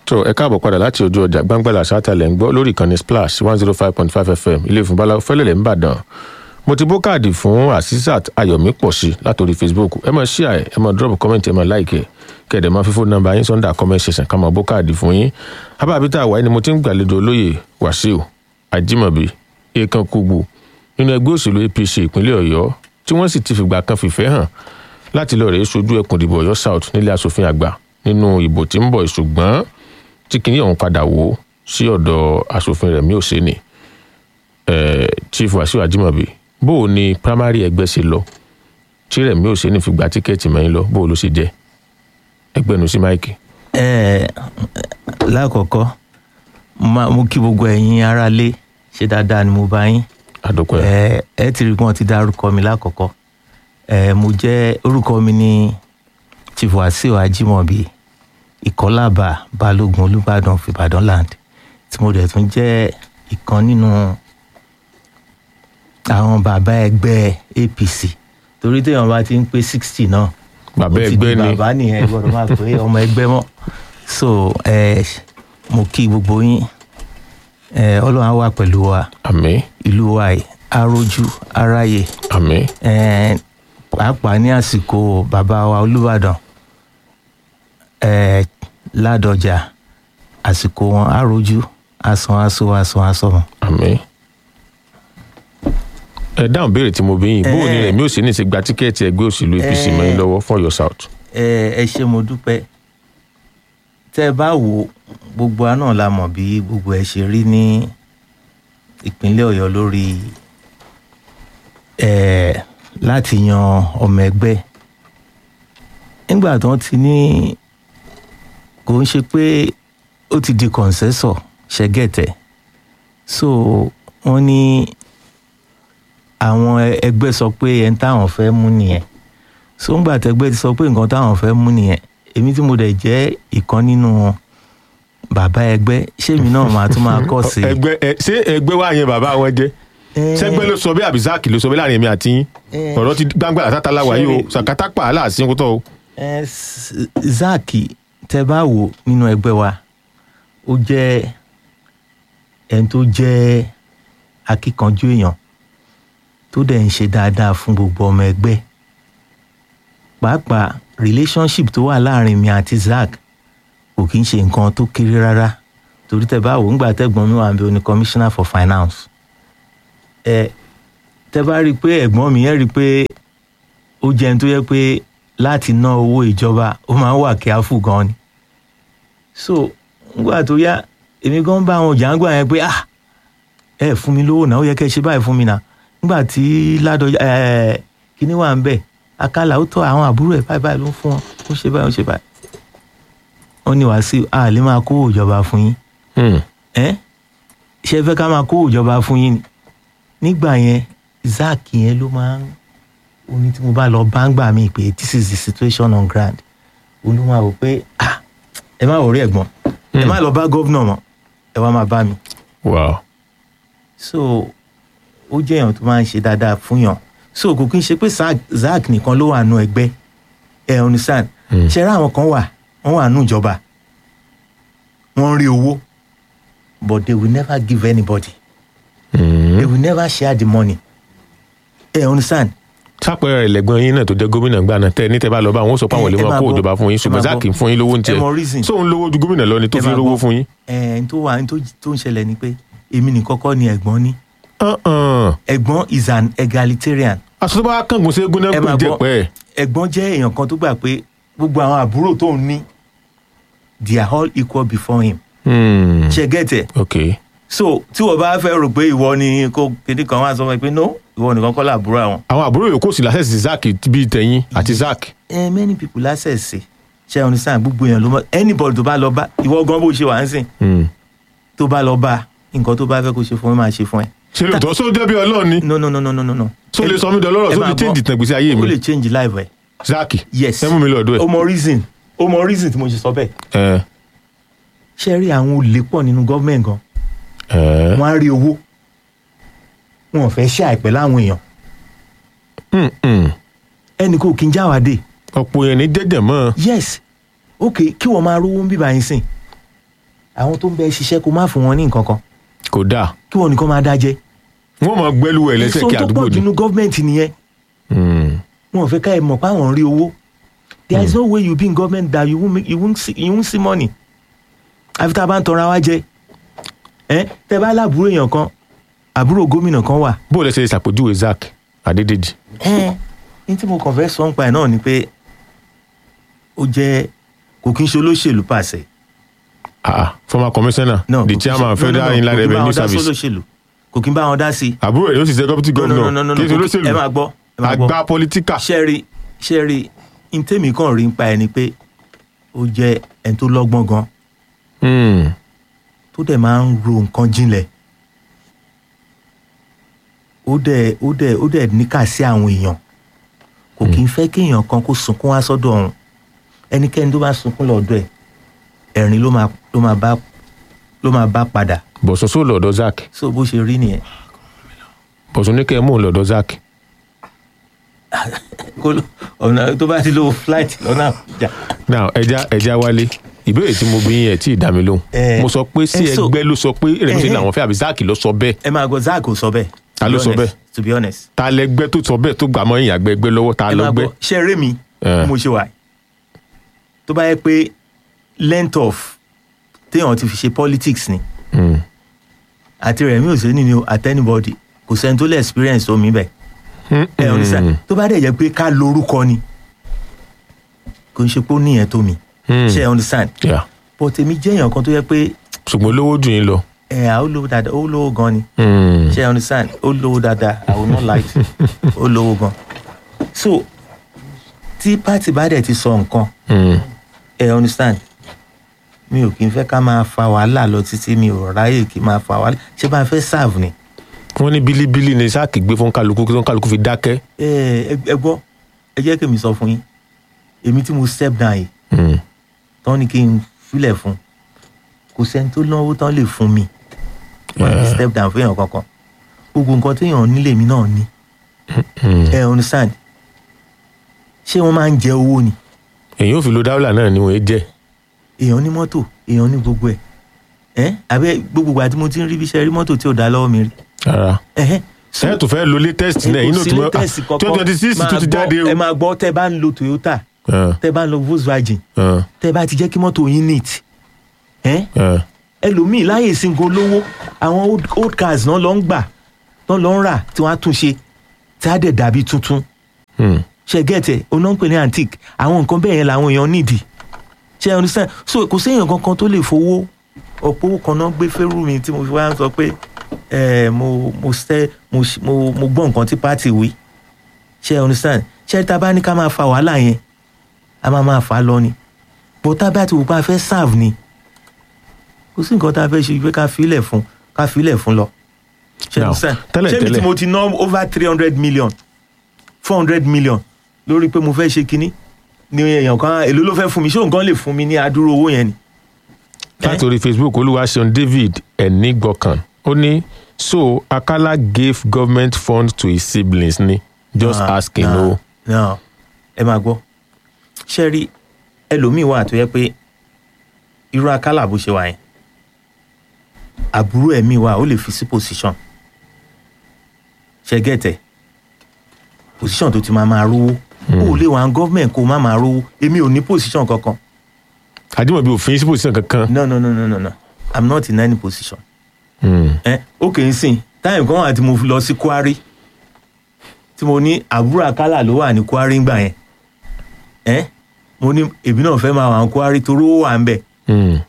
tó ẹ káàbọ̀ padà láti ojú ọjà gbàngbàlà sátẹlẹ̀ ń gbọ́ lórí ìkànnì splash one zero five point five fm ilé ìfúnbalá fẹ́lẹ̀lẹ̀ ń bàdàn mo ti bó káàdì fún asisat ayọ̀mí pọ̀ sí látòrí facebook ẹ máa share ẹ máa drop comment ẹ máa like kẹ̀dẹ̀ máa fi fóònù nọ́mbà yín sọ́ndà comment section ká máa bó káàdì fún yín abáàbítà wáyé ni mo ti ń gbàlejò olóyè wàsíù ajímọ̀bí èèkàn kùgbù nínú ẹgbẹ́ òṣèlú apc ìpínlẹ̀ ọ̀yọ́ tí wọ́n sì ti fìgbà kan fìfẹ́ hàn láti lọ rèé sojú ẹkùn ìdìbò ọ̀yọ́ south nílé asòfin àgbà nínú ìbò tí ń bọ̀ ṣùgbọ́n tí kìíní ọ̀hún padà wò sí ọ̀dọ̀ asòfin rẹ̀ mi ò sí ni chief wàsíù ajímọ̀bí bó o ní primary ẹgbẹ́ ṣe lọ tí rẹ̀ mi ò sí ni fi gba tíkẹ́ẹ̀tì mẹ́yìn lọ bó o ló ṣe jẹ́ ẹgbẹ́nu sí máìkì. ẹ lákọ̀ọ́kọ́ mo kí gbogbo ẹ̀yin aráalé ṣe dáadáa ni mo bá yín àdókòyà. ẹ ẹ ti rí pé wọ́n ti dárúkọ mi lákọ̀ọ́kọ́ ẹ mo jẹ́ orúkọ mi ní chief wàsíù ajímọ̀bí ìkọ́lábà balógun olùbàdàn of ìbàdàn land tí mo dẹ̀ tún jẹ́ ìkan nínú àwọn bàbá ẹgbẹ́ apc torí téèyàn bá ti ń pé sixty náà bàbá ó ti ẹgbẹ́ di ni bàbá nìyẹn gbọ́dọ̀ máa pé ọmọ ẹgbẹ́ mọ́ so ẹ mo kí gbogbo yín ẹ ọlọ́run á wà pẹ̀lú wa àmì ìlú wa yìí arójú aráyè àmì ẹ pàápàá ní àsìkò bàbá wa olùbàdàn ẹ ládọjà àsìkò wọn arójú asan aso asan asọmọ. àmì. ẹ dáhùn béèrè tí mo bí yín bó o ní Eh. rẹ̀ mi ò sí ní ti gba tíkẹ́ẹ̀tì ẹgbẹ́ òṣèlú apc Eh. mẹ́yìn lọ́wọ́ fún ọ̀yọ́ south. ẹ ẹ ṣe mo dúpẹ́ tẹ́ ẹ bá wò ó, gbogbo wa náà la mọ̀ bí gbogbo ẹ ṣe rí ní ìpínlẹ̀ ọ̀yọ́ lórí ẹ láti yan ọmọ ẹgbẹ́ nígbà tí wọ́n ti ní kò ń ṣe pé ó ti di kọ̀ǹsẹ́sọ̀ ṣẹ́gẹ̀tẹ̀ so wọ́n ní àwọn ẹgbẹ́ sọ pé ẹni táwọn fẹ́ mú nìyẹn so ńgbà tẹgbẹ́ ti sọ pé nǹkan táwọn fẹ́ mú nìyẹn èmi tí mo dẹ̀ jẹ́ ìkan nínú bàbá ẹgbẹ́ ṣémi náà máa tún máa kọ̀ sí i. ẹgbẹ́ ẹ ṣé ẹgbẹ́ wa yẹn bàbá wọn jẹ́ sẹ́gbẹ́ ló sọ bẹ́ẹ̀ àbí zaki ló sọ bẹ́ẹ̀ láàrin èmi àti yín Eh. ọ̀rọ̀ ti gbangba àtàtà wà yìí o Ṣé- sàkátà pa aláàsín kó tọ́ o. ẹ s- zaki tẹ bá wò nínú ẹgbẹ́ wa ó jẹ́ ẹni tó jẹ́ akíkanjú èèyàn tó dẹ̀ ń ṣe dáadáa fún gbogbo ọmọ ẹgbẹ́ pàápàá relationship tó wà láàrin mi àti zak kò kí ń ṣe nǹkan tó kéré rárá torí tẹ bá wò ńgbà tẹ́gbọ́n mi wà ń bẹ oní commissioner for finance ẹ tẹ bá rí i pé ẹ̀gbọ́n mi yẹn rí i pé ó jẹ́ ẹni tó yẹ pé láti ná owó ìjọba ó máa ń wà kíáfù gan ni so ngbà tó yá èmi gan bá àwọn jàǹgbà yẹn pé ah ẹ fún mi lówó náà ó yẹ kẹ́ ẹ ṣe báyìí fún mi náà ngbà tí ládọjà ẹ kíní wà ń bẹ akálà ó tọ àwọn àbúrò ẹ báyìí báyìí ló ń fún wọn ó ṣe báyìí ó ṣe báyìí ó ní wàásù a lè máa kó ìjọba fún yín Hmm. ẹ ṣe fẹ́ ká máa kó ìjọba fún yín ni nígbà yẹn zack yẹn ló máa ń oní tí mo bá lọ bá ń gbà mí pé this is the situation on ground olúwa wò pé ah ẹ má wọrí ẹ̀gbọ́n ẹ má lọ bá gómìnà mọ́ ẹ wá máa bá mi wow so ó jẹ́ èèyàn tó máa ń ṣe dáadáa fún yàn so kò kí n ṣe pé Zack- zack nìkan ló wà nù ẹgbẹ́ ẹ understand Hmm. ṣe rá àwọn kan wà wọ́n wà nù ìjọba wọ́n ń rí owó but they will never give anybody Hmm. they will never share the money ẹ understand sápẹ́rẹ́ rẹ̀ lẹ́gbọ́n yín náà tó jẹ́ gómìnà gbà náà tẹ́ ẹ ní tẹ́ bá lọ bá wọn ó sọ pé àwọn Eh, lè ẹ máa máa kó gbọ́. ìjọba fún yín Ẹ ṣùgbọ́n máa zaki gbọ́. fún yín lówó ń ẹ tiẹ̀ mọ reason sóun lówó ju gómìnà lọ ni tó Ẹ fi máa rówó gbọ́. fún yín. ẹ n tó wà n tó tó ń ṣẹlẹ̀ ni pé èmi nìkan kọ́ ni ẹ̀gbọ́n ní Uh-uh. ẹ̀gbọ́n is an egalitarian aṣọ tó bá kángun sí egun náà ẹ kò máa jẹ́ gbọ́ pẹ́ ẹ̀gbọ́n jẹ́ èèyàn kan tó gbà pé gbogbo àwọn àbúrò tó ń ní they are all equal before him Hmm. ṣe gẹ́tẹ̀ ok so tí wọ́n bá fẹ́ rò pé ìwọ ni kó kéde kan wá sọ fún ẹ pé no ìwọ nìkan kọ́ làbúrò àwọn. àwọn àbúrò yòókù sì lásẹ̀ sí zaki bíi tẹ̀yìn àti zaki. ẹ many people lásẹ̀sẹ̀ ṣe understand gbogbo èèyàn ló mọ anybody tó bá lọ bá ìwọ gan bó ṣe wà ń sìn Hmm. tó bá lọ bá nǹkan tó bá fẹ́ kó ṣe fún ẹ máa ṣe fún ẹ. ṣe lè tọ́ sóò jẹ́ bí ọlọ́run ni no no no no no no no. sóò lè sọ mí dọ̀lọ́rọ̀ ẹ sóò máa lè gbọ́. change ìtàn ìgbésí ayé ó mi lè change life ẹ. zaki yes ẹ mú mi lọ́dọ̀ ó ẹ̀. mọ reason ó mọ reason tí mo ṣe sọ bẹ́ẹ̀. ẹ ṣe rí àwọn olè pọ̀ nínú gọ́ọ̀mẹ̀ntì gan ẹ wọ́n á rí owó wọn ò fẹ́ ṣe àìpẹ́ láwọn èèyàn Hmm, hmm. ẹnì kò kí n jáwádé ọ̀pọ̀ yẹn ní jẹ́jẹ̀ mọ́ yes ok kí wọ́n máa rówó ń bíbá yín sìn àwọn tó ń bẹ ṣiṣẹ́ kó má fún wọn ní nǹkan kan kò dáa kí wọn nìkan máa dájẹ́ wọ́n mọ̀ gbẹ́lú ẹ̀ lẹ́sẹ̀ kí èso tó àdúgbò pọ̀ ni. jù nínú gọ́ọ̀mẹ̀ntì nìyẹn Hmm. wọn ò fẹ́ ká ẹ mọ̀ pé àwọn ń rí owó there is no way you be in government that you won't, make, you won't, see, you won't see money àfi tá a bá ń tọrọ wa jẹ ẹ tẹ bá láàbúrò èèyàn kan àbúrò gómìnà kan wà bó o lẹ ṣe lè ṣàpèjúwe Zack Adédèjì. ẹ ní tí mo kàn fẹ́ sọ ń pa ẹ̀ náà ni pé ó jẹ́ kò kí n ṣe olóṣèlú pàṣẹ. Ah, ah, former commissioner No, the kò kí n ṣe- chairman no, no, federal no, inland kò kí n bá revenue wọn dá service sólóṣèlú. kò kí n bá wọn dá sí i. àbúrò rẹ̀ yóò sì ṣe deputy No, no, governor no, no, no, kí n ṣe kò kí- ẹ máa olóṣèlú gbọ́ ẹ máa gbọ́ àgbà pọlitíkà. ṣẹ́ẹ̀rì ṣẹ́ẹ̀rì ntẹ́mi kan rí ń pa ẹni pé ó jẹ́ ẹni tó lọ́gbọ́n gan Hmm. tó dẹ̀ máa ń ro nǹkan jinlẹ̀ ó dẹ̀ ó dẹ̀ ó dẹ̀ níkà sí àwọn èèyàn kò kí ń fẹ́ kí èèyàn kan kó sunkún wá sọ́dọ̀ ọ̀hún ẹnikẹ́ni tó bá sunkún lọ́dọ̀ ẹ̀ ẹ̀rín ló máa ló máa bá ló máa bá padà bọ̀sùn sóò lọ́dọ̀ Zack so bó ṣe rí nìyẹn bọ̀sùn ní kẹ́ ẹ̀ mú un lọ́dọ̀ Zack. kó ló- ọ̀nà tó bá ti lo flight lọ́nà àbújá now ẹja ẹja wálé ìbéèrè tí mo bí yín ẹ tí ì dá mi lóhùn Eh, mo sọ pé sí eh, so- ẹgbẹ́ ló sọ pé rẹ̀mísìn Eh, làwọn fẹ́ àbí Zack ló sọ bẹ́ẹ̀ ẹ máa gbọ́ zach ò sọ bẹ́ẹ̀ Ta to ló be sọ honest, bẹ́ẹ̀? to be honest ta lẹgbẹ́ tó sọ bẹ́ẹ̀ tó gbà mọ́ ìyàgbẹ́ ẹgbẹ́ lọ́wọ́ ta ẹ máa lọ́gbẹ́ gbọ́ ṣe eré mi Eh. bí mo ṣe wà yìí. tó bá yẹ pé length of téèyàn ti fi ṣe politics ni Hmm. àti rẹ̀mí òsèlú ni o àti anybody kò sẹ́ni tó lè experience omi bẹ́ẹ̀ ẹ ọ̀ nísà tó bá dẹ̀ jẹ́ pé ká lórúkọ ni kò ń ṣe pé ó níyẹn tó mi Hmm. ṣe ẹ understand Yeah. but èmi jẹ́ èèyàn kan tó yẹ pé ṣùgbọ́n olówó jù yín lọ. ẹ̀ à ó lówó dáadáa ó lówó gan ni Hmm. ṣe ẹ understand ó lówó dáadáa I will not lie to you. ó lówó gan so tí pátì bá dẹ̀ ti sọ nǹkan Hmm. ẹ understand mi ò kí n fẹ́ ká máa fa wàhálà lọ títí mi ò ráyè kí n máa fa wàhálà ṣé bá a fẹ́ serve ni. wọ́n ní bílíbílí ni Zack gbé fún kálukú kí kálukú fi dákẹ́. ẹ ẹ ẹ gbọ́ ẹ jẹ́ kí mi sọ fún yín èmi tí mo step down yìí Hmm. tán ni kí n filẹ̀ fún kò sẹ́ni tó náwó tán lè fún mi wọ́n ní step down fún èèyàn kankan gbogbo nǹkan téèyàn nílé mi náà ní Hmm. ẹ understand ṣé wọ́n máa ń jẹ owó ni èyí ò fi lo dáwọ́là náà ni wọ́n jẹ́. èèyàn ní mọ́tò èèyàn ní gbogbo ẹ̀ ẹ́ àbẹ́ gbogbo ìgbà tí mo ti ń rí bí iṣẹ́ rí mọ́tò tí ò dá lọ́wọ́ mi rí rárá. ẹ̀hẹ́ so- ẹ tó fẹ́ lo latest náà inú tí wọ́n twenty twenty six tó ti jáde o. ẹ máa gbọ́ tẹ́ bá ń lo Toyota Ah, tẹ́ bá ń lo Volkswagen ah, tẹ́ bá ti jẹ́ kí mọ́tò yín neat ẹ́ ah. ẹlòmíì láyè singo lówó àwọn old, old cars náà lọ ń gbà náà lọ ń rà tí wọ́n á tún ṣe tí á dẹ̀ dàbí tuntun Hmm. ṣe gẹ́tẹ̀ oná ń pè ní antique àwọn nǹkan bẹ́ẹ̀ yẹn làwọn èèyàn nídìí ṣe understand so kò séèyàn kankan tó lè fowó ọ̀pọ̀ owó kan náà gbé fẹ́rù mi tí mo fi wá ń sọ pé ẹ mo mo ṣe mo ṣ- mo mo gbọ́ nǹkan tí pátì wí ṣe understand ṣe tá a bá ní ká máa fa wàhálà yẹn a máa máa fà á lọ ni bó tá a bá ti wò pé a fẹ́ serve ni kò sí nǹkan tá a fẹ́ ṣe pé ká filẹ̀ fún ká filẹ̀ fún lọ ṣe Now, understand tẹ́lẹ̀ ṣé mi tẹ́lẹ̀- tí mo ti ná over three hundred million four hundred million lórí pé mo fẹ́ ṣe kinní ni èèyàn kan èló ló fẹ́ fún mi ṣé òun kan lè fún mi ní adúrú owó yẹn ni. láti orí facebook olúwaṣeun david ẹnìgbọkàn ó ní so akala gave government funds to his siblings ni just Ah, asking nah, o. nah. ẹ máa gbọ́ ṣe rí ẹlòmíì wà tó yẹ pé irú akálà bó ṣe wà yẹn àbúrò ẹ̀mí wa ó lè fi sí position ṣe gẹ̀tẹ̀ position tó ti máa máa rówó ó lè wà ní gọ́ọ̀mẹ̀ntì kó má máa rówó èmi ò ní position kankan àdìmọ̀bí òfin sí position kankan. no no no no no no i'm not in any position Hmm. ẹ ó kì í sìn táyìm kan wà tí mo lọ sí kwari tí mo ní àbúrò àkàlà ló wà ní kwari ńgbà yẹn ẹ mo ní èmi náà fẹ́ máa wà ní kwari torí ó wà ń bẹ̀ Hmm.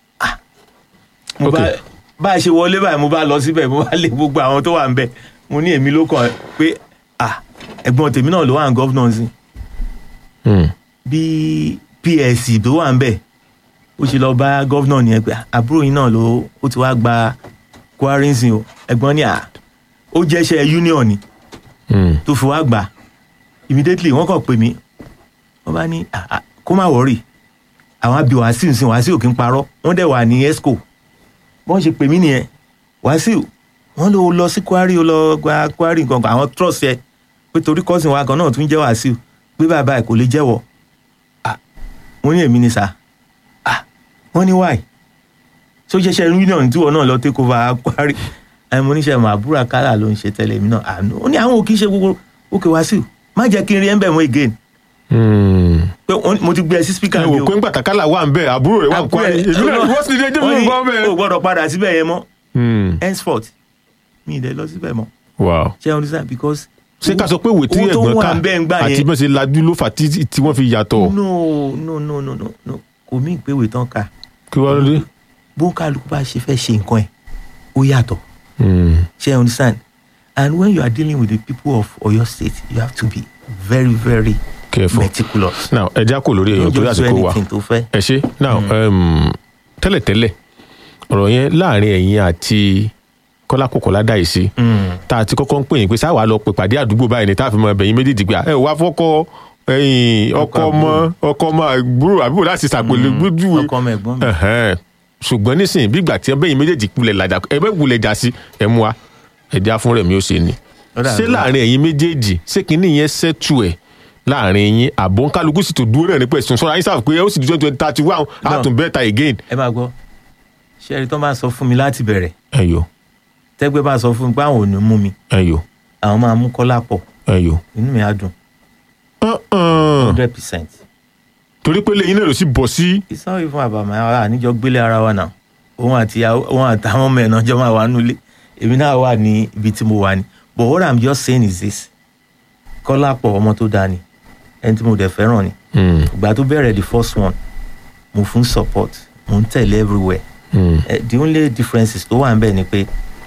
mo bá Okay. bá a ṣe wọlé báyìí mo bá lọ síbẹ̀ mo bá lé gbogbo àwọn tó wà ń bẹ̀ mo ní èmi ló kàn pé ah ẹ̀gbọ́n tèmi náà ló wà ní gọ́vnọ̀ sí Hmm. bí psc tó wà ń bẹ̀ ó ṣe lọ bá gọ́vnọ̀ nìyẹn pé àbúrò yín náà ló ó ti wá gba kwari ń sìn o ẹ̀gbọ́n ní à ó jẹ́ṣẹ́ union ni Hmm. tó fi wá gbà immediately wọ́n kàn pè mí wọ́n bá ní "Ah, ah, kó má wọ́rì àwọn àbí wàásù sí wàásù kì í parọ́ wọ́n dẹ̀ wà ní esco wọ́n ṣe pè mí nìyẹn wàásù wọ́n lọ lọ sí kwari ó lọ gba kwari gangan àwọn trust yẹ pé torí cousin wa kan náà tún jẹ́ wàásù pé bàbá ẹ̀ kò lè jẹ́wọ́ Ah, mo ní èmi ni sà Ah, wọ́n ní why so ṣẹṣẹ union tí wọn náà lọ take over akwari ẹ mo níṣẹ mọ àbúrò àkàrà ló ń ṣe tẹ́lẹ̀ mi náà àánú ó ní àwọn ò kì í ṣe gbogbo òkè wá sí má jẹ́ kí n rí ẹ ń bẹ̀ mọ́ again Hmm. pé wọ́n- mo ti gbé ẹ sí speaker ẹ mi wò o pé ńgbà tàkàlà wà ń bẹ àbúrò rẹ wà ń kọ́ ẹ èmi náà wọ́n sì dé dé Wọ́n mi ní gbọ́ bẹ́ẹ̀. o gbọ́dọ̀ padà síbẹ̀ yẹn mọ́ Hmm. henceforth mi ì dẹ̀ lọ síbẹ̀ mọ́ wow ṣé ẹ understand because. ṣé ká sọ pé ìwé tí owó tó ẹ̀gbọ́n wà ká ń bẹ́ẹ̀ ń gbà àti yẹn bẹ́ẹ̀ ṣe lajú ló fà tí tí wọ́n fi yàtọ̀ no no no no no no kò mí ìpéwé tán ká kí wọ́n lóde. bó kálukú bá ṣe fẹ́ ṣe nǹkan ẹ̀ ó yàtọ̀ Hmm. ṣé ẹ understand and when you are dealing with the people of Oyo State you have to be very very careful. meticulous. now ẹ já kò lórí èèyàn Don't torí just do àsìkò wa anything tó fẹ́. ẹ ṣe now um, tẹ́lẹ̀tẹ́lẹ̀ ọ̀rọ̀ yẹn láàrin ẹ̀yin àti kọ́lá kòkòlá dà yìí sí Mm. tá a ti kọ́kọ́ ń pè yín pé sáà wà lọ pè pàdé àdúgbò báyìí ni tá a fi mọ ẹbẹ̀ yín méjèèjì gbà ẹ wá fọ́kọ́ ẹ̀yìn ọkọ ọmọ ọkọ ọmọ àbúrò àbúrò láti ṣàpèlè gbójú ọkọ ọmọ ẹ̀gbọ́n mi. Ẹ̀hẹ́n. ṣùgbọ́n nísìnyí bí ìgbà tí ẹbẹ́ yín méjèèjì kulẹ̀ làjà ẹbẹ́ wulẹ̀ jà sí ẹ mú wa ẹ̀dá fún rẹ̀ mi ó ṣe ni Ó dà ṣé bí- láàrin ẹ̀yin méjèèjì ṣé kínní yẹn ṣẹ́tù ẹ̀ láàrin yín àbọ̀ ń kálukú sì tó dúró náà nípa ẹ̀sùn sọ́ra yín sáà pé ó sì di twenty thirty one á tún bẹ́ẹ̀ ta again. ẹ máa gbọ́ ṣé ẹni tó máa sọ fún mi láti bẹ̀rẹ̀ ẹyọ tẹ́gbẹ́ bá sọ fún mi pé àwọn ò ní mú mi ẹyọ àwọn máa mú kọ́lá pọ̀ ẹyọ. inú mi á dùn Uh-uh. hundred percent. torí pé lẹ́yìn náà ló sì bọ̀ sí. it's not even about my ara àníjọ gbélé ara wa náà òun àti ìyàwó- òun àtàwọn ọmọ ẹ̀ náà jọ máa wà nulẹ̀ èmi náà wà ní ibi tí mo wà ní but what i'm just saying is this kọ́lá pọ̀ ọmọ tó dáa ni ẹni tí mo dẹ̀ fẹ́ràn ni Hmm, ìgbà tó bẹ̀rẹ̀ the first one mo fún support mo ń tẹ̀lé everywhere hmm. Eh, the only differences tó wà ń bẹ̀ ni pé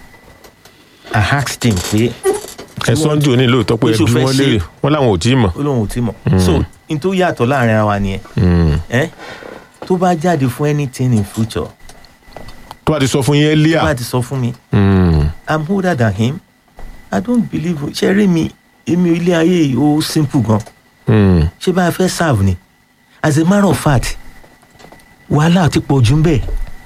i asked him pé ẹ sọ́njú ní lóòótọ́ pé Pé ṣó ẹbí fẹ́ wọn ṣe- léèrè wọn làwọn ò tí ì mọ̀. ó lóun ò tí mọ̀ so n tó yàtọ̀ láàrin ara wa nìyẹn Hmm. eh? tó bá jáde fún anything in future tó bá ti sọ fún yín tó earlier. bá ti sọ fún mi Hmm, i'm older than him i don't believe ṣe rí mi èmi ilé ayé yìí ó simple gan hmm. ṣé bá a fẹ́ serve ni as a matter of fact wàhálà ti pọ̀ jù ń bẹ̀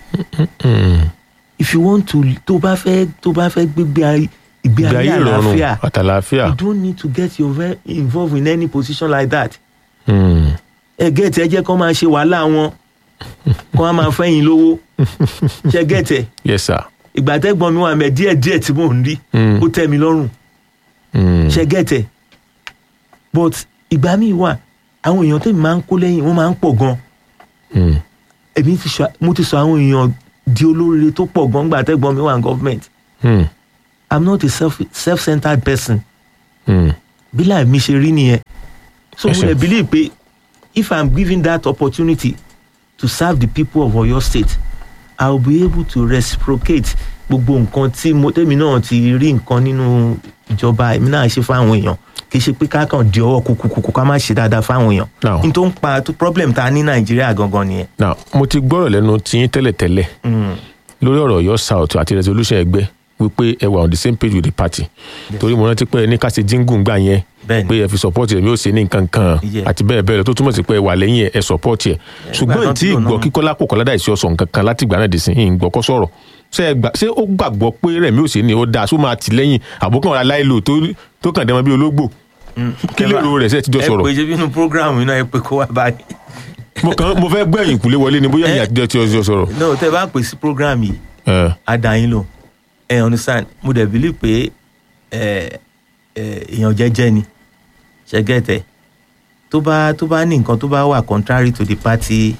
if you want to tó bá fẹ́ tó bá fẹ́ gbégbé ay- ìgbé ìgbé ayé ayé ìrọ̀rùn àlàáfíà àtàlàáfíà. you don't need to get your ve- involved in any position like that Hmm. ẹ gẹ́tẹ̀ ẹ jẹ́ kó máa ṣe wàhálà wọn kó wọ́n máa fẹ́yìn lówó ṣe gẹ́tẹ̀ yes sir. ìgbà tẹ́gbọ́n mi wà mẹ́ díẹ̀ díẹ̀ tí mò ń rí Mm. ó tẹ́ mi lọ́rùn Hmm. ṣe gẹ́tẹ̀ but ìgbà míì wà àwọn èèyàn tẹ́mi máa ń kó lẹ́yìn wọ́n máa ń pọ̀ gan Hmm. èmi ti sọ mo ti sọ àwọn èèyàn di olóríire tó pọ̀ gan gbà tẹ́gbọ́n mi wà ní government Hmm. i'm not a self self-centered person Hmm. bí láì mi ṣe rí nìyẹn so Ẹ mo ṣé. lè believe pé if i'm given that opportunity to serve the people of Oyo State i will be able to reciprocate gbogbo nǹkan tí mo tẹ́mi náà ti rí nǹkan nínú ìjọba èmi náà ṣe fáwọn èèyàn kì í ṣe pé ká kàn di ọwọ́ kúkúkú ká má ṣe dáadáa fáwọn èèyàn Now. n tó ń pa tó problem ta ní nàìjíríà gangan nìyẹn. now mo ti gbọ́rọ̀ lẹ́nu tiyín tẹ́lẹ̀tẹ́lẹ̀ Mm. lórí ọ̀rọ̀ Ọ̀yọ́ south àti resolution ẹgbẹ́ wípé ẹ wà on the same page with the party torí mo rántí pé ẹ ní ká ṣe jíngùn gbà yẹn Bẹ́ẹ̀ni. pé ẹ fi support ẹ mi ò ṣe ní nǹkan kan Yeah. àti bẹ́ẹ̀ bẹ́ẹ̀ lọ tó túmọ̀ sí pé ẹ wà lẹ́yìn ẹ ẹ support ẹ ṣùgbọ́n ìgbà tí tán tí ìgbọ́ lò náà. kíkọ́lá kò kọ́lá dàìsí ọ̀sán nǹkan kan láti ìgbà náà dì sí ìyìn gbọ́ kọ́ sọ̀rọ̀ ṣé ẹ gbà ṣé ó gbàgbọ́ pé rẹ̀mí ò ṣe ni ó dáa ṣó máa tì lẹ́yìn àbókan ọ̀rá láìlò tó tó kàn dẹ́mọ bí ológbò kí Ẹ lèrò bá- rẹ̀ ṣe ti jọ ẹ sọ̀rọ̀ pé ṣe bínú program yìí náà ẹ pé kó wá báyìí. mo kàn mo fẹ́ gbẹ̀yìn kúlé wọlé ni bóyá Eh. ìyá àtijọ́ ti jọ sọ̀rọ̀ no tẹ bá pè sí program yìí ẹ adayin lò ẹ understand mo dẹ̀ believe pé ẹ ẹ èèyàn jẹ́jẹ́ ni ṣẹ́gẹ́tẹ̀ tó bá tó bá ní nǹkan tó bá wà contrary to the party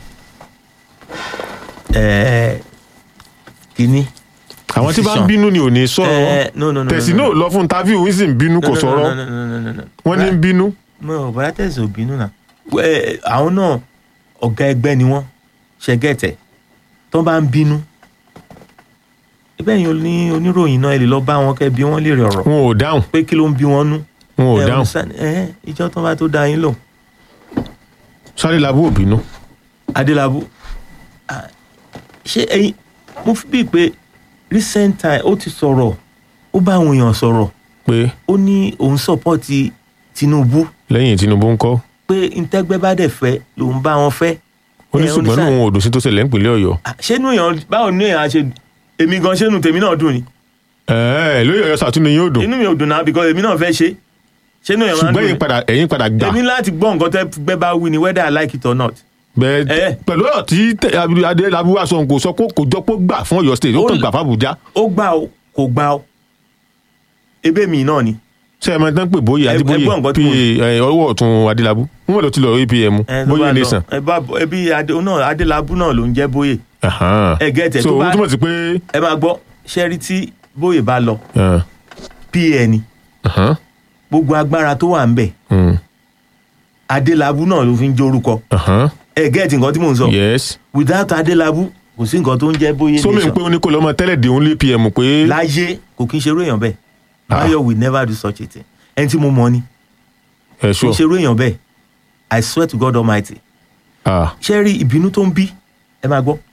ẹ kínní. àwọn tí bá ń decision. bínú ni ò ní ẹ sọ̀rọ̀ no no no tẹ̀sí no, náà no. lọ fún tábìlì ń sì ń bínú kò No, no, sọ̀rọ̀ no, no, no, no, no, no. wọ́n ní ń bínú. mo bọ́dá tẹ̀sí ò bínú náà Wẹ́, àwọn náà ọ̀gá ẹgbẹ́ ni wọ́n ṣẹ́gẹ́tẹ̀ tó bá ń bínú ibẹ̀ yìí ní oníròyìn náà ẹ lè lọ bá wọn kẹ́ bí wọ́n lè rẹ̀ ọ̀rọ̀ wọn ò dáhùn pé kí ló ń bí wọn nú. wọn ò Ẹ dáhùn understand? ẹ ìjọ tó bá tó dá yín lò sáré labú ò bínú. adélábù ah, ṣé ẹyin mo fi bíi pé recent time ó ti sọ̀rọ̀ ó bá àwọn èèyàn sọ̀rọ̀ pé ó ní òun sọ́pọ́ọ̀tì Tinubu lẹ́yìn Tinubu ń kọ́ pé ntẹ́gbẹ́ bá dẹ̀ fẹ́ lòun bá wọn fẹ́. ó ní Ẹ ṣùgbọ́n understand? náà òun ò dùn sí tó ṣẹlẹ̀ nípínlẹ̀ Ọ̀yọ́. Ah, ṣé inú èèyàn báwo ni èèyàn á ṣe èmi gan ṣé inú tèmi náà dùn ni ẹ̀ẹ́ lórí Ọ̀yọ́ sàtúnú yóò dùn inú mi ò dùn náà because èmi náà fẹ́ ṣe ṣé inú èèyàn máa ń ṣùgbọ́n dùn ẹ̀yin ni padà ẹ̀yin padà gbà èmi láti gbọ́ nǹkan tẹ́ gbẹ́ bá wí ni whether I like it or not bẹ́ẹ̀ Eh. pẹ̀lú ọ̀rọ̀ tí tẹ- adélábù wá sọ kò sọ pé kò jọ pé ó gbà fún Ọ̀yọ́ state ó Ó kàn l- gbà fún Àbújá ó gbà ó kò gbà ó ebe mi náà ni ṣé ẹ máa tán pé bóyá Ẹ- adébóyè ẹgbọ́n nǹkan pa tí mo- ọwọ́ ọ̀tún adélábù wọn lọ ti lọ apm ẹ tó bóyá bá lọ nation ẹ bá ẹbí adé náà adélábù náà ló ń jẹ́ bóyè Ahan. ẹ gẹ́tẹ̀ so tó bá ó túmọ̀ sí pé ẹ máa gbọ́ ṣẹ́rí tí bóyè bá lọ ah, pa ni ahan, gbogbo agbára tó wà ń bẹ̀ mm, adélábù náà ló fi ń jórúkọ ahan, ẹ gẹ́tì nǹkan tí mò ń sọ yes without adélábù kò sí nǹkan tó ń jẹ́ bóyè sómi ń nation pé ó ní kó lọ́mọ tẹ́lẹ̀ dé òun lé apm pé láyé kò kí ń ṣerú èèyàn bẹ́ẹ̀ Ah. Báyọ̀ will never do such a thing ẹni tí mo mọ̀ ni ẹ kò ṣọ ń ṣerú èèyàn bẹ́ẹ̀ I swear to God Almighty ah ṣé rí ìbínú tó ń bí ẹ máa gbọ́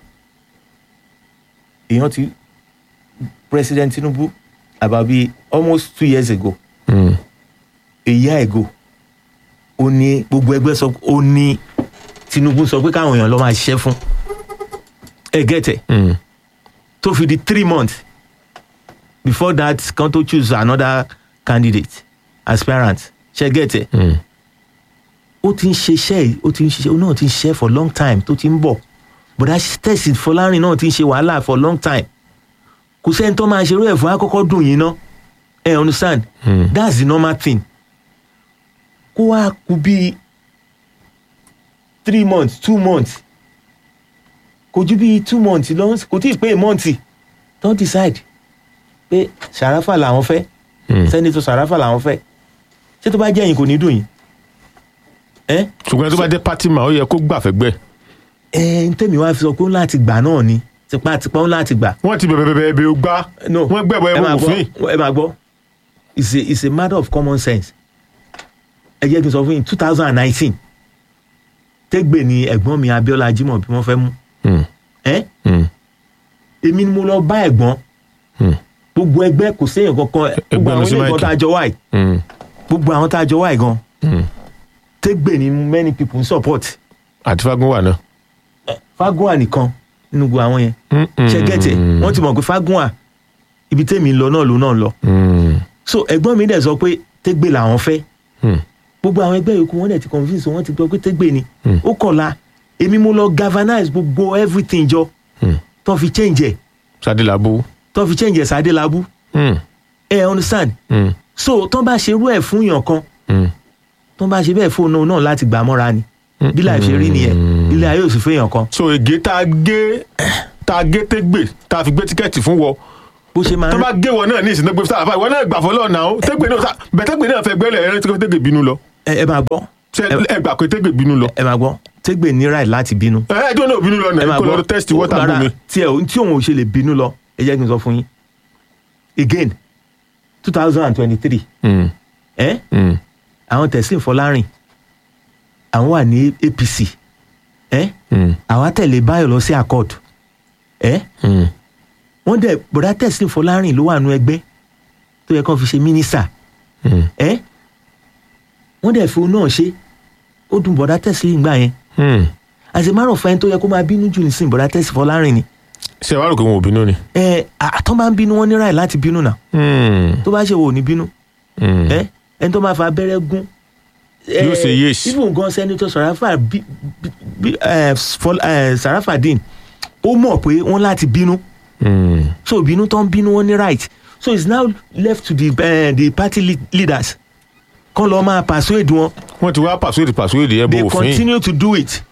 èèyàn ti President Tinubu about be almost two years ago mm, a year ago ó ní gbogbo ẹgbẹ́ sọ ó ní Tinubu sọ pé káwọn èèyàn lọ máa ṣiṣẹ́ fún ẹ gẹ́tẹ̀ mm, tó fi di three months before that kan tó choose another candidate aspirant ṣe gẹ́tẹ̀ mm, ó ti ń ṣiṣẹ́ yìí ó ti ń ṣiṣẹ́ ó náà ti ń ṣiṣẹ́ for long time tó ti ń bọ̀ bọ̀dá tẹ̀sí fọlárin náà ti ń ṣe wàhálà for long time kò sẹ́ni tó máa ṣerú ẹ̀ fún akọ́kọ́ dùn yín ná ẹ understand Mm. that's the normal thing kó wá kú bíi three months two months kò ju bíi two months lọ kò tí ì pé a month don decide pé sàràfà làwọn fẹ́ mm. sẹ́nitọ̀ sàràfà làwọn fẹ́ ṣé tó bá jẹ́ yín kò ní dùn yín ẹ́ ṣùgbọ́n tó bá jẹ́ pátí mà ó yẹ kó gbà fẹ́gbẹ́ ẹ ń tẹ̀mí wá fi sọ pé ó ń láti gbà náà ni tipátipá ó ń láti gbà. wọ́n ti bẹ̀bẹ̀ bẹ̀bẹ̀ ẹ̀bẹ̀ ó gbá no wọ́n gbẹ̀bọ̀ ẹ ẹ̀bọ̀ máa òfin gbọ́ ẹ máa gbọ́ it's a it's a matter of common sense. ẹ jẹ́ kí n sọ fún yín two thousand and nineteen tẹ́gbẹ̀ ni ẹ̀gbọ́n mi Abíọ́lá Ajímọ̀ bí wọ́n fẹ́ mú Mm, ẹ́ mm, èmi ni mo lọ bá ẹ̀gbọ́n mm, gbogbo ẹgbẹ́ kò séèyàn kankan gbogbo ẹgbẹ́ àwọn lọ sí ilé ìgbọ́n Mike. tá a jọ wáyé mm, gbogbo àwọn tá a jọ wáyé gan mm. tẹ́gbẹ̀ ni many people ń support àti fagun wà náà. Fagunwa nìkan nínú gbogbo àwọn yẹn Mm, mm, ṣe gẹ́tẹ̀ wọ́n ti mọ̀ pé Fagunwa ibi tèmi ń lọ náà ló náà ń lọ mm, so ẹ̀gbọ́n mi dẹ̀ sọ pé tẹ́gbẹ̀ làwọn fẹ́ mm, gbogbo àwọn ẹgbẹ́ yòókù wọ́n dẹ̀ ti convince wọ́n ti gbọ́ pé tẹ́gbẹ̀ ni Hmm. ó kọ̀la èmi mo lọ galvanize gbogbo everything jọ mm. tó fi change ẹ̀ sadelabu. tó fi change ẹ̀ sádélábù Mm, ẹ understand mm, so tó bá ṣerú ẹ̀ fún yàn kan mm. tó bá ṣe bẹ́ẹ̀ fóònù náà láti gbà mọ́ra ni bí láì ṣe rí nìyẹn ilé ayé ò sì fẹ́yàn kan so ègé tá a gé tá a gé tégbè tá a fi gbé tíkẹ́ẹ̀tì fún wọ bó ṣe máa tó ń bá gé wọ náà ní ìsìn tó gbé sáà fà ìwọ náà gbà fọlọ́ náà ó tégbè náà sá- bẹ̀ tégbè náà fẹ́ gbẹ́lẹ̀ ẹ̀rẹ́ tí kò tégbè bínú lọ ẹ ẹ máa gbọ́ ṣe ẹ gbà pé tégbè bínú lọ ẹ máa gbọ́ tẹ́gbẹ̀ ní right láti bínú ẹ ẹ tó náà bínú lọ ẹ náà máa kó lọ test water rárá, bomi. tí ẹ tí òun ò ṣe lè bínú lọ ẹ jẹ́ kí n sọ fún yín again two thousand and twenty-three Mm, ẹ mm, àwọn Teslim Fọlárìn àwọn wà ní APC ẹ mm, àwọn àtẹ̀lé Báyọ̀ lọ sí accord ẹ mm, wọ́n dẹ̀ bọ̀dá Teslim Fọlárìn ló wà nú ẹgbẹ́ tó yẹ kó fi ṣe mínísítà mm, ẹ wọ́n dẹ̀ fi òun náà ṣe ó dùn bọ̀dá Teslim gbà yẹn mm. as a matter of fact tó yẹ kó máa bínú jù nísìnyí bọ̀dá Teslim Fọlárìn ni ṣe wàá rò pé wọn ò bínú ni. ẹ àtọ́ bá ń bínú wọn ní ráì láti bínú náà Mm, tó bá ṣe wò ní bínú mm. ẹ ẹni tó máa fa abẹ́rẹ́ gún. Yóò ṣe yes. even gan senator sarafa bí bí ẹ fọl ẹ sarafadin ó mọ̀ pé wọ́n láti bínú Mm, so ìbínú tó ń bínú wọn ní right so it's now left to the uh, the party lead leaders kán lọ́ọ́ máa persuade wọn wọ́n ti wá pàṣẹ́dì pàṣẹ́dì ẹ̀ bó they òfin. continue to do it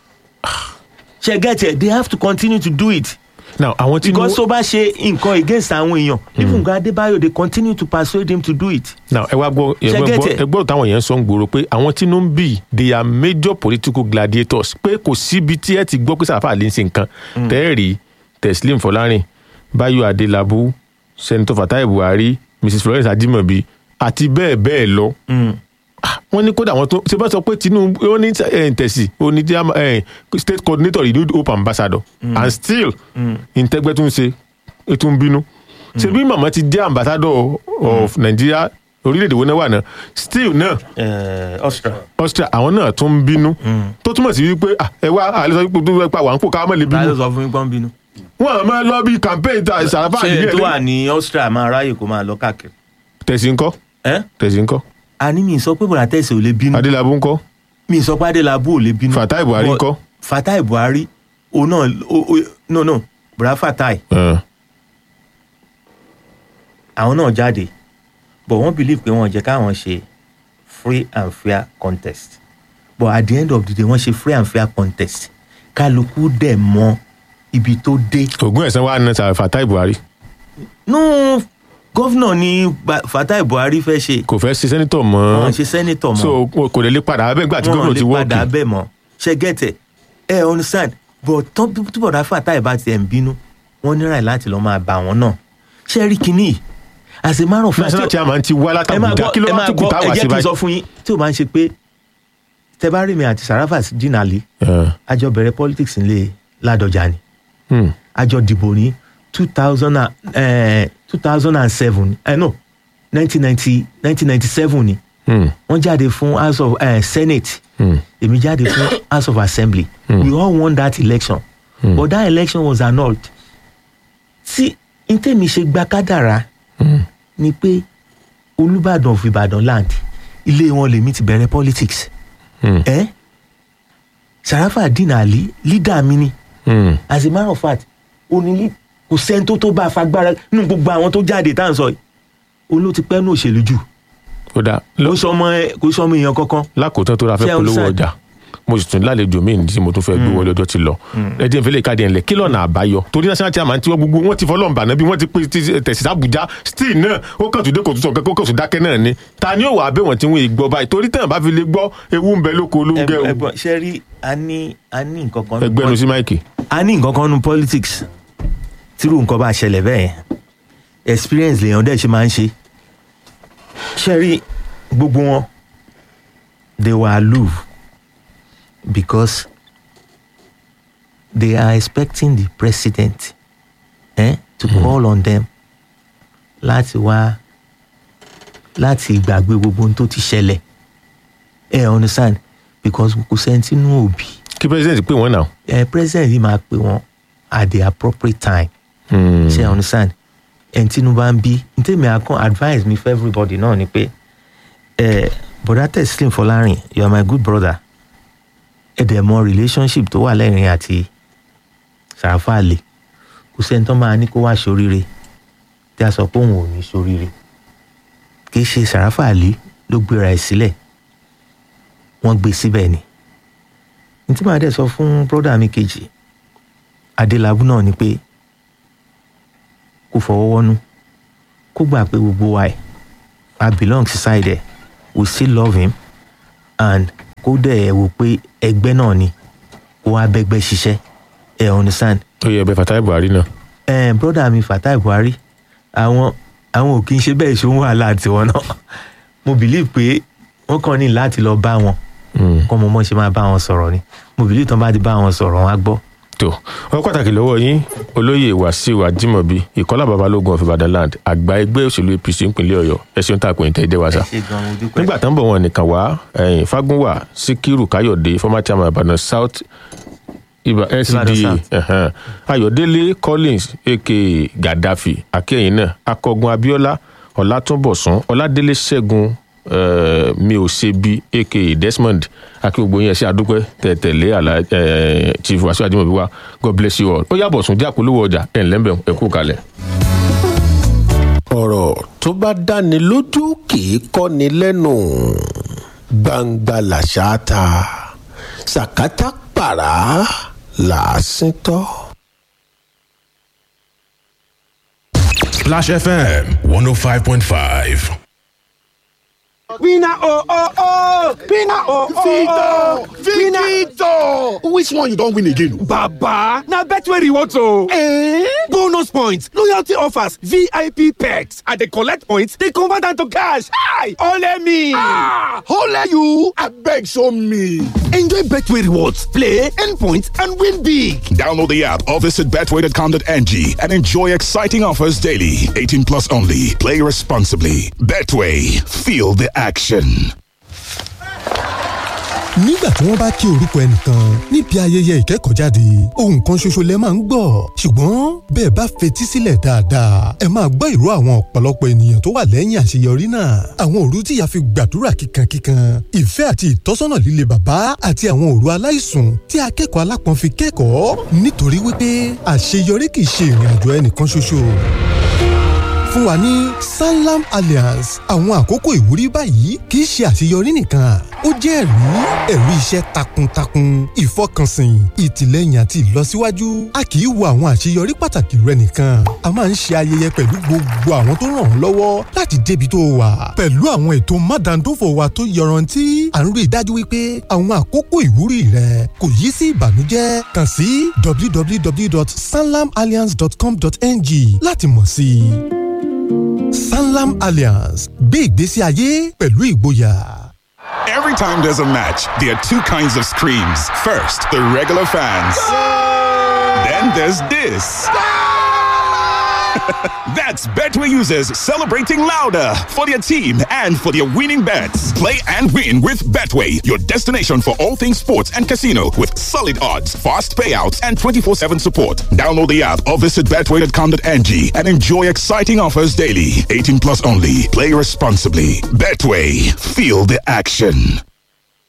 ṣe get it they have to continue to do it now àwọn tí because tó bá ṣe nǹkan against àwọn èèyàn even gan Adébáyọ̀ they continue to persuade him to do it. now ẹ wá gbọ́ ẹ Ṣé gbọ́ get gbọ́- it? ẹ gbọ́ táwọn yẹn ń sọ ń gbòòrò pé àwọn tí inú ń bì they are major political gladiators pé kò síbi tí ẹ ti gbọ́ pé sàràfà lè ń ṣe nǹkan tẹ́ẹ̀rì Teslim Fọlárìn Báyọ̀ Adélábù Senator Fatai Buhari Mrs Florence Ajimobi àti bẹ́ẹ̀ bẹ́ẹ̀ lọ Ah, wọ́n ní kódà wọ́n tó ṣe bá sọ pé Tinubu ó ní eh, tẹ̀sí ó ní jam- eh, state coordinator renewed hope ambassador and still ìtẹ́gbẹ́ tún ṣe é tún bínú ṣe bí màmá ti jẹ́ ambassador of Nigeria orílẹ̀-èdè wo náà wà náà still náà Austria. Austria àwọn náà tún ń bínú tó túmọ̀ sí wípé ah, ẹ wá àlẹ́ sọ wípé tó fẹ́ pa wà ń kó ká má lè báyọ̀ bínú sọ fún mi pọ́n bínú. wọn à máa lọ bí campaign ta Sàràfà ṣé àdìgẹ́ tó wà ní Austria máa ráyè kó máa lọ káàkiri. tẹ̀sí ńkọ́ ẹ́ tẹ̀sí ńkọ́ a ní mi sọ pé bọ̀dà tẹ̀sí ò lè bínú Adélábù ńkọ́ mi sọ pé Adélábù ò lè bínú. Fatai Buhari But- ńkọ́ fatai buhari òun náà o- o- no no bùrá fatai Eh, àwọn náà jáde but wọ́n believe pé wọ́n jẹ́ káwọn ṣe free and fair contest but at the end of the day wọ́n ṣe free and fair contest kálukú dẹ̀ mọ ibi tó dé. ògùn ẹ̀sán wa ní sàrẹ̀ fatai buhari no gọ́fìnà ni Ba- fatai buhari fẹ́ ṣe kò fẹ́ ṣe sẹ́nitọ̀ mọ́ wọ́n ṣe sẹ́nitọ̀ mọ́ so kò lè lè padà abẹ́ nígbà tí gómìnà ti wọ́n lè padà wọ́ọ̀kì bẹ́ẹ̀ mọ́ ṣe gẹ́tẹ̀ ẹ understand but tán túbọ̀ dá fatai bá tiẹ̀ ń bínú wọ́n ní ráì láti lọ́ọ́ máa bá wọn náà ṣe rí kinní yìí as a matter of fact national chairman ti wá ẹ máa látàbùjá gbọ́ kí ló ẹ wá máa tó kù gbọ́ táwa ẹ sí jẹ́ kí n báyìí. sọ fún yín tí o máa ń ṣe pé tẹ bá rí mi àti sarafa jinali Eh, àjọ bẹ̀rẹ̀ politics nílé ládọjà ni hmm, àjọ dìbò ní two thousand and two thousand and seven ẹ no nineteen ninety nineteen ninety seven ni hmm, wọ́n jáde fún house of uh, senate hmm, èmi jáde fún house of assembly we all won that election but that election was annulled tí ntẹ́mi ṣe gba kádàrá hmm. ni pé olùbàdàn of ìbàdàn land ilé wọn lèmi ti bẹ̀rẹ̀ politics Hmm. ẹ́ sarafa dina ali leader mi ni Hmm. as a matter of fact onílé kò sẹ́ni tó tó bá a fagbára nínú gbogbo àwọn tó jáde tá à ń sọ yìí olú ti pẹ́ ní òṣèlú jù ó dáa kò sọ ọmọ ẹ kò sọ ọmọ èèyàn kankan lákòótán tó ra fẹ́ Ṣé polówó outside? ọjà mo sì tún lálejò míì tí mo tún fẹ́ gbé wọlé ọjọ́ ti lọ ẹ jẹ́ ìfẹ́lẹ́ ìkádìí ẹ̀ńlẹ̀ kí lọ́nà àbáyọ torí national chairman tí wọ́n gbogbo wọn ti fọlọ́n bàná bí wọ́n ti pè ti tẹ̀sí Àbújá still náà ó kàn tún dé kò tún sọ kó kò tún dákẹ́ náà ni ta ni ó wà bẹ́ẹ̀ wọ́n ti ń gbọ́ báyìí torí tẹ̀yàn bá fi lè gbọ́ ewu ń bẹ lóko olóńgẹ́ o ẹ̀gbọ́n ṣe rí a ní a ní nǹkan kan nínú ẹgbẹ́nu sí máìkì a ní nǹkan kan nu politics tírú nǹkan bá ṣẹlẹ̀ bẹ́ẹ̀ yẹn experience lèèyàn dẹ̀ ṣe máa ń ṣe ṣe rí gbogbo wọn they were aloof because they are expecting the president eh, to mm. call on them láti wá láti gbàgbé gbogbo ohun tó ti ṣẹlẹ̀ ẹ understand because kò sẹ́ńtínú òbí kí president pè wọ́n náà. eh, president yìí máa pè wọn at the appropriate time Hmm. ṣe you understand ẹn tínú bá ń bí ntẹ́mi akọ́ advice mi for everybody náà ni pé eh, bọ̀dá teslim fọlárin you are my good brother ẹ dẹ̀ mọ relationship tó wà lẹ́rìn àti sàràfà àlè kò sẹ́ni tó máa ní kó wá ṣoríire tí a sọ pé òun ò ní ṣoríire kì í ṣe sàràfà àlè ló gbéra ẹ̀ sílẹ̀ wọ́n gbé síbẹ̀ ni ní tí màá dẹ̀ sọ fún brọ́dà mi kejì adélábù náà ni pé kó fọwọ́ wọ́nú kó gbà pé gbogbo wa ẹ̀ I belong beside ẹ̀ we still love him and kó dẹ̀ ẹ̀ wò pé ẹgbẹ́ náà ni kó wá bẹ́gbẹ́ ṣiṣẹ́ ẹ̀ understand ó yẹ ẹbẹ Fatai Buhari náà. ẹ̀ brọ́dà mi Fatai Buhari àwọn àwọn ò kí ń ṣe bẹ́ẹ̀ ṣe ń wàhálà tiwọn náà mo believe pé wọ́n kàn ní láti lọ bá wọn Hmm. kọ́ mo mọ̀ ṣe máa bá wọn sọ̀rọ̀ ni mo believe tán bá ti bá wọn sọ̀rọ̀ wọn á gbọ́. tó ọkọ pàtàkì lọ́wọ́ yín olóyè wàsíù àjìmọ̀bí ìkọlá babalógun of Ibadan land àgbà ẹgbẹ́ òṣèlú APC ìpínlẹ̀ Ọ̀yọ́ ẹ ṣeun tá a pè ní tẹ́ẹ̀dẹ́ wa sá. ṣe gan mo dúpẹ́. nígbà tó ń bọ̀ wọn nìkan wá ẹ̀yìn fagunwa síkírù káyọ̀dé former chairman Ìbàdàn south ibà Ìbàdàn LCDA South. ẹ̀hẹ́n. ayọ̀délé collins aka gaddafi akẹ́yìn náà akọgun abiola ọlátúnbọ̀sún ọládélé ṣẹ́gun eh, mi ò ṣe bí aka desmond akíwògbò yẹn ṣe àdúpẹ́ tẹ̀tẹ̀lé àlá eh, chief wàṣíù àjùmọ̀bí wa god bless you all ó yàbọ̀ sùn díà polówó ọjà ẹ̀ ńlẹ́mbẹ̀ ẹ̀kú kalẹ̀. ọ̀rọ̀ tó bá dáni lójú kì í kọ́ni lẹ́nu gbangba làṣà ta sàkátà pàrà làásìn tọ́. Splash FM 105.5. Winner oh oh oh! Winner oh oh oh! Victor! Which one you don win again? Baba! Na Betway rewards o! Eh? Bonus points, loyalty offers, VIP perks. I dey collect points, dey convert am to cash. Hi! Ole me! Ah! Ole you! Abeg show me! Enjoy Betway rewards, play, earn points, and win big. Download the app or visit betway.com.ng and enjoy exciting offers daily. 18 plus only. Play responsibly. Betway. Feel the action. nígbà tí wọ́n bá kí orúkọ ẹnìkan níbi ayẹyẹ ìkẹ́kọ̀ọ́jáde ohun kan ṣoṣo lẹ máa ń gbọ́ ṣùgbọ́n bẹ́ẹ̀ bá fetí sílẹ̀ dáadáa ẹ máa gbọ́ ìró àwọn ọ̀pọ̀lọpọ̀ ènìyàn tó wà lẹ́yìn àṣeyọrí náà àwọn òru tí ìyá fi gbàdúrà kíkankíkan ìfẹ́ àti ìtọ́sọ́nà líle bàbá àti àwọn òru aláìsùn tí akẹ́kọ̀ọ́ alápọ̀n fi kẹ́kọ̀ọ́ nítorí wípé àṣeyọrí kì í ṣe ìrìn àjò ẹnìkan ṣoṣo fún wa ní sanlam alliance àwọn àkókò ìwúrí báyìí kì í ṣe àṣeyọrí nìkan ó jẹ́ ẹ̀rí ẹ̀rí iṣẹ́ takuntakun ìfọkànsìn ìtìlẹ́yìn àti ìlọsíwájú a kì í wo àwọn àṣeyọrí pàtàkì rẹ nìkan a máa ń ṣe ayẹyẹ pẹ̀lú gbogbo àwọn tó ràn ọ́ lọ́wọ́ láti débi tó wà pẹ̀lú àwọn ètò mádàndófò wa tó yọrantí à ń rí i dájú wípé àwọn àkókò ìwúrí rẹ kò yí sí ìbànújẹ́ kàn sí www.sanlamalliance.com.ng láti mọ̀ sí i sanlam alliance gbé ìgbésí ayé pẹ̀lú ìgboyà. Every time there's a match, there are two kinds of screams. First, the regular fans. Then there's this. That's Betway users celebrating louder for their team and for their winning bets. Play and win with Betway, your destination for all things sports and casino with solid odds, fast payouts, and 24 7 support. Download the app or visit betway.com.ng and enjoy exciting offers daily. 18 plus only. Play responsibly. Betway, feel the action.